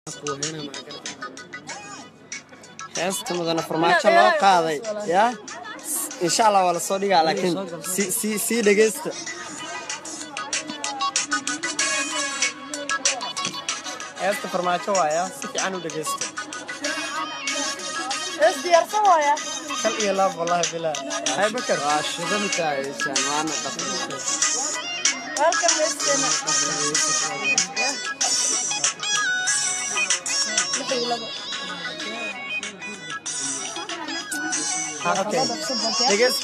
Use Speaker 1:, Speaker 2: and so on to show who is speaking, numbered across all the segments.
Speaker 1: heesta mudana farmaajo loo qaaday yaa insha allah waa lasoo dhigaa laakiin si si sii dhegeysta heesta farmaajo waaya si fiican u dhegeysta
Speaker 2: Is diyaarsan waaya.
Speaker 1: kal iyo laab wallahi bilaa hay bakar
Speaker 3: waa shidan tahaysaan waana dhaqan
Speaker 2: Welcome Western.
Speaker 1: ha okay dhegeysta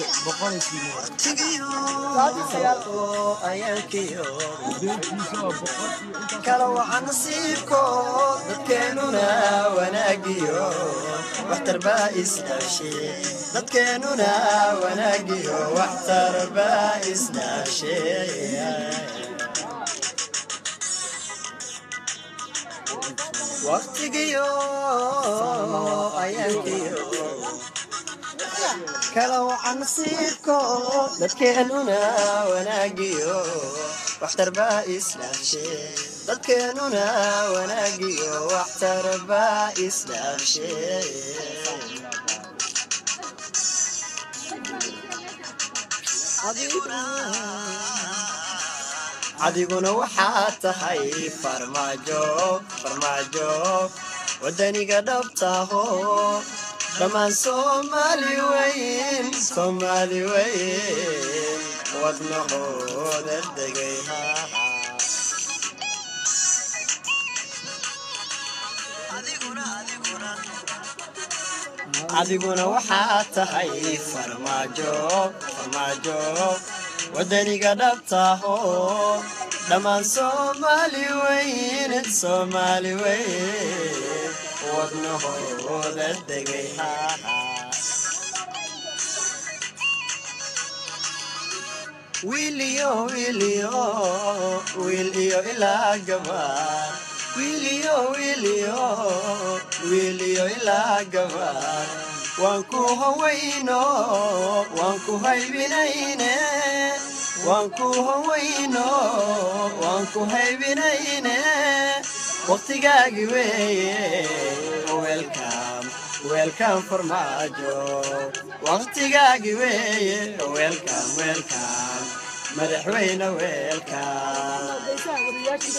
Speaker 1: kala waxa nasiibko dadkeenuna wanaagiyo waxtar baa isdhaashe dadkeenuna wanaagiyo waxtar baa isdhaashe waqtigiyo ayaankiyo kala waxa nasiibko dadkeenuna wanaagiyo waxtar baa isdhaafshe dadkeenuna wanaagiyo waxtar baa isdhaafshe adiguna waxaad tahay farmaajo farmaajo wadaniga dhabtaho dhammaan soomaali weyn soomaali weyn wadnahooda degay adiguna waxaad tahay farmaajo farmaajo wadaniga dhabtaho dhammaan soomaali weyn soomaali weyn wadnahooda degay wiiliyo wiiliyo wiil iyo ilaa gabar wiiliyo wiiliyo wiiliyo ilaa gabar waan ku hawayno waan ku haybinayne waan ku hawayno waan ku haybinayne waqtigaagi weeye welcom welcom farmaajo waqtigaagi weeye welcom welcom madaxweyne welcom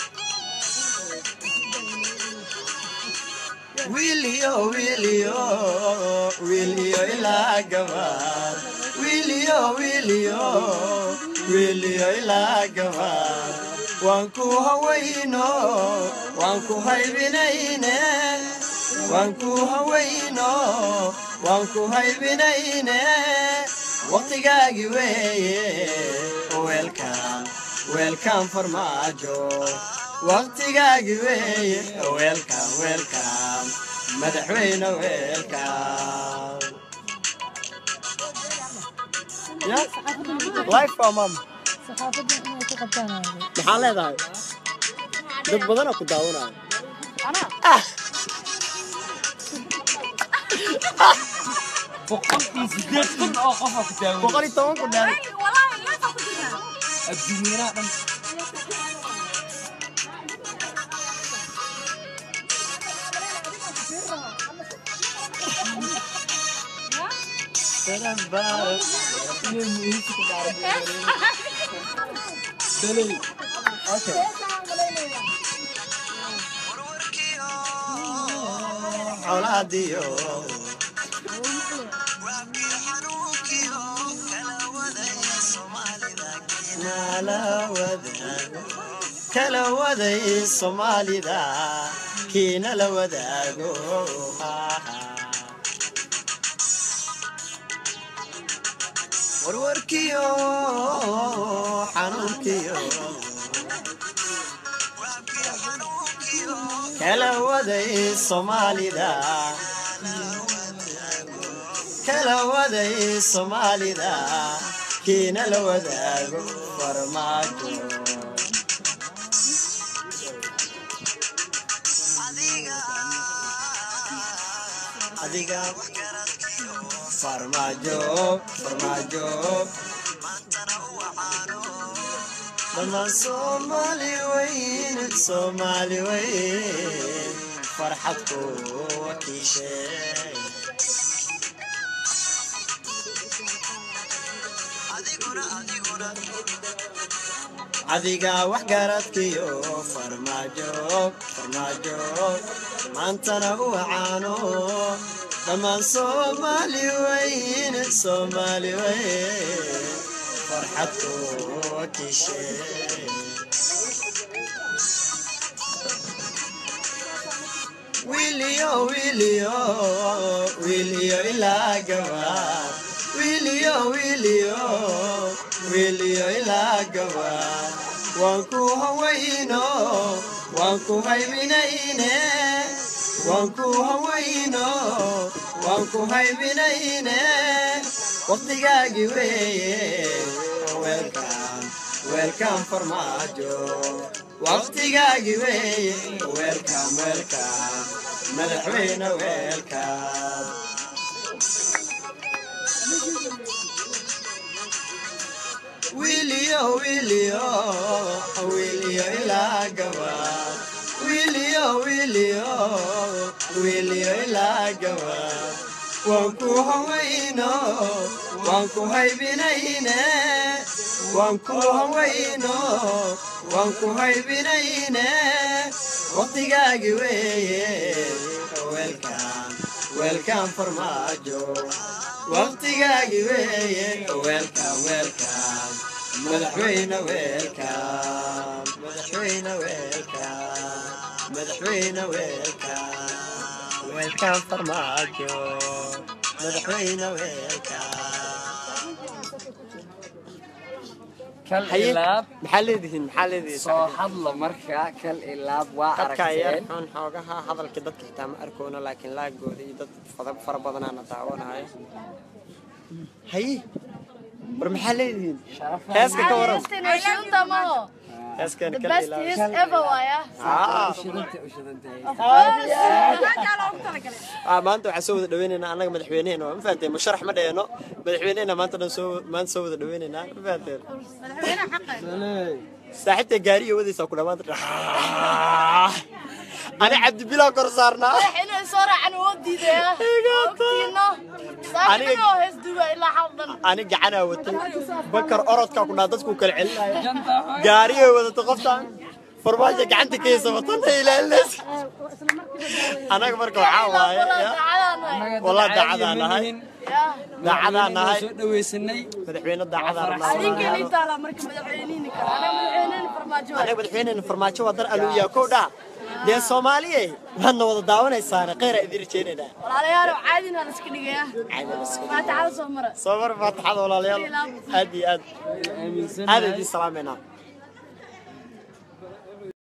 Speaker 1: wiiliyo wiiliyo wiiliyo ilaa gabar wiiliyo wiiliyo wiiliyo ilaa gabar waan ku hawayno waan ku haybinayne waan ku hawayno waan ku haybinayne waqtigaagi weeye welcom welcom farmaajo waqtigaagi weeye welcom welcom madaxweyne welcom life for mom
Speaker 2: Saxaafadda inay ku qabtaan waaye.
Speaker 1: maxaa leedahay dad badanoo ku daawanaya
Speaker 2: Anaa.
Speaker 3: boqol iyo sideed kun oo qofa ku taagan
Speaker 1: boqol iyo toban ku dheer
Speaker 3: adduunyanaha dhan iyo muhiimka ku dhacay dalay
Speaker 1: okay colaadiyo kala waday soomaalida kiina la wadaago warwarkiyo xanuunkiyo kala waday soomaalida kala waday soomaalida kiina la wadaago farmaajo adiga farmaajo farmaajo dhammaan soomaali weyn soomaali weyn farxad kuwa kiishay adiga wax garadkiyo farmaajo farmaajo maantana u caano dhammaan soomaali weyn soomaali weyn farxad kuwa kiishay Wilio, Wilio, Wilio ilaa gabaad. Wilio, Wilio, Wilio ilaa gabaad. Waan ku hawayno, waan ku haybinayne. Waan ku hawayno, waan ku haybinayne. Waqtigaagi weeye, welcome, welcome farmaajo. waqtigaagi weeye welcome welcome madaxweyne welcome wiiliyo wiiliyo wiiliyo ilaa gabaad wiiliyo wiiliyo wiiliyo ilaa gabaad waan ku hawayno waan ku haybinayne waan ku hawayno waan ku haybinayne waqtigaagi weeye welcome welcome farmaajo waqtigaagi weeye welcome welcome madaxweyne welcome madaxweyne welcome madaxweyne welcome welcome farmaajo madaxweyne welcome
Speaker 3: kal
Speaker 1: haye
Speaker 3: ilaab
Speaker 1: maxaa leedihiin maxaa leedihiin
Speaker 3: soo hadla markaa kal ilaab waa
Speaker 1: dadka yar
Speaker 3: aragteen
Speaker 1: xun xoogaha hadalka dadka xitaa ma arkoono laakiin laagooda iyo dad fada- fara badanaana daawanayo haye war maxaa leedihiin heeska ka waran
Speaker 2: Shanta maho.
Speaker 1: heeskan
Speaker 2: The
Speaker 1: kala
Speaker 2: best
Speaker 1: ilaali
Speaker 2: is ever waya.
Speaker 1: Ah,
Speaker 3: ushidanta ushidantahay
Speaker 1: ah, maanta waxaa soo wada dhaweynaynaa annaga madaxweyneheena waa ma fahanteen musharax ma dheeno madaxweyneheena maanta dhan soo maanta soo wada dhaweynaynaa ma fahanteen saaxiibta gaariga wadaysaa ku dhamaanta ani cabdibilaa kor saarnaa
Speaker 2: Inay soo raacaan oo diidaya. Ogtiino.
Speaker 1: Aniga-
Speaker 2: Saakino hees duba ilaa hal dhan.
Speaker 1: ani gacanaa watay bakar orodkaa ku dhaa dadku kala celinaya gaarigay wadata qoftaan farmaajo gacanta kaysa watana ilaalinaysa anaga marka waxaa waaye ya, Wallah daacadaan nahay. daacadaan nahay
Speaker 3: soo dhaweysanay
Speaker 1: madaxweyne daacadaan
Speaker 2: Adinka
Speaker 1: nahay
Speaker 2: inta la marka madaxweynihi kara. Ana madaxweynihi farmaajo.
Speaker 1: anaga madaxweynena farmaajo waa dar aluuyaa kow dhaa dee soomaaliye waadna wada daawanaysaana kheyraa idin rajeynaynaa
Speaker 2: Walaalayaal caadina la iska dhigaya. Faataxada soo mara.
Speaker 1: soo mar faataxada walaalayaal aad iyo aad
Speaker 3: aaminsan
Speaker 1: aad idiin salaameynaa